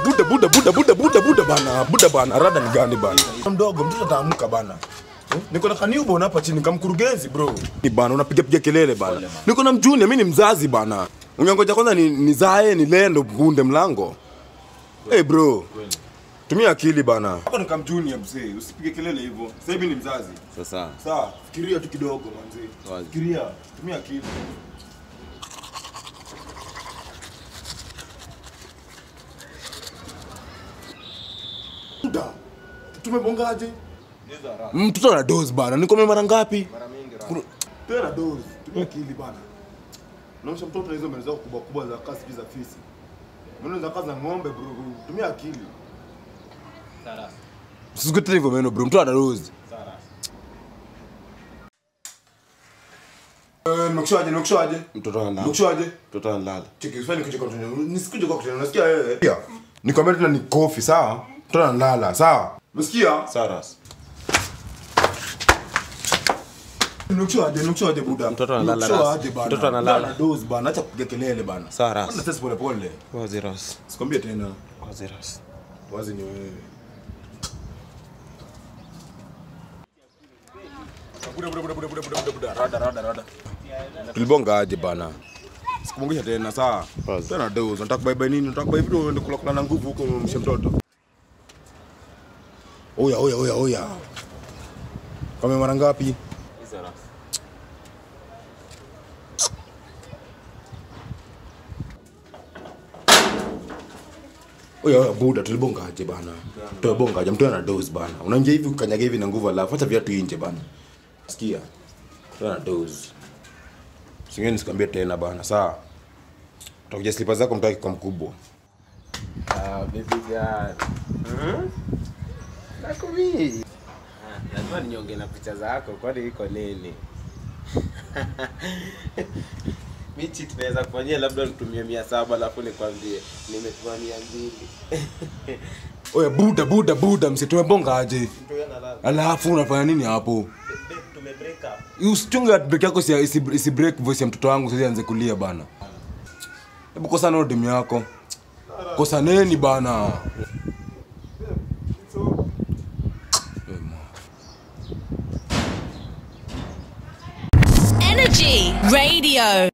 buda buda buda buda buda buda bana buda bana rada ni gani bana mdogo mtoto ataamka bana Eh, niko na kaniubo hapa chini kamkurugenzi bro ni bana unapiga piga kelele bana niko na mjuni mimi ni mzazi bana unyangoja kwanza ni nizae ni lendo bunde mlango hey bro tumia akili bana hapa ni kamjuni mzee usipige kelele hivyo sasa hivi ni mzazi Sasa sawa fikiria tu kidogo manzee Wazi. fikiria tumia akili Muda. tumebongaje mtoto ana dozi bana nikome mara ngapi Kuna- tena dozi tumia akili bana naosha mtoto na hizo meno zako kubwa kubwa za kasi za fisi meno za kazi za ng'ombe bro tumia akili Usikutane hivyo meno bro mtoto ana dozi Eh, nimekushaje nimekushaje mtoto analala. nimekushaje Mtoto analala. Cheki, usifanye kitu kwa mtu mwingine. Nisikuje kwa kutenda. Unasikia wewe? Pia. Nikwambia tena ni kofi, sawa? Mtoto analala, sawa? Umesikia? Saras. Nimekushaje, nimekushaje buda. Mtoto analala, Nimekushaje Ras. bana. Mtoto analala. Ana dose bana, acha kupiga kelele bana. Sawa, Ras. Bana sasa pole pole. Wazi ras. Sikwambie tena. Wazi ras. Wazi ni wewe. Buda buda buda buda buda buda buda. Rada rada rada. Tulibonga aje bana. Sikumwongesha tena sawa. Wazi. Tena dose. Nataka bye bye nini? Nataka bye vitu uende kula kula na nguvu huko mshe mtoto. Oya oya oya oya. Kama mara ngapi? Hizo ras. Oya oya buda tulibonga aje bana. Tulibonga aje mtu ana dose bana. Unaingia hivi ukanyaga hivi na nguvu alafu acha viatu nje bana. Sikia. Mtu ana dose. Singeni sikwambie tena bana, sawa? Utakuja slipa zako mtaki kwa mkubwa. Ah, baby girl. Hmm? Nakumi. Ah, lazima ninyonge na picha zako kwani iko nini? Michi tunaweza kufanyia labda nitumie mia saba alafu nikwambie nimetuma mia mbili. Oya buda buda buda msi tumebonga aje. Mtu analala. Alafu unafanya nini hapo? Babe, tume break up. Usichunge at break yako isi, isi, isi break voice ya mtoto wangu sasa anze kulia bana. Hebu kosa na demu yako. Kosa neni bana. Energy Radio.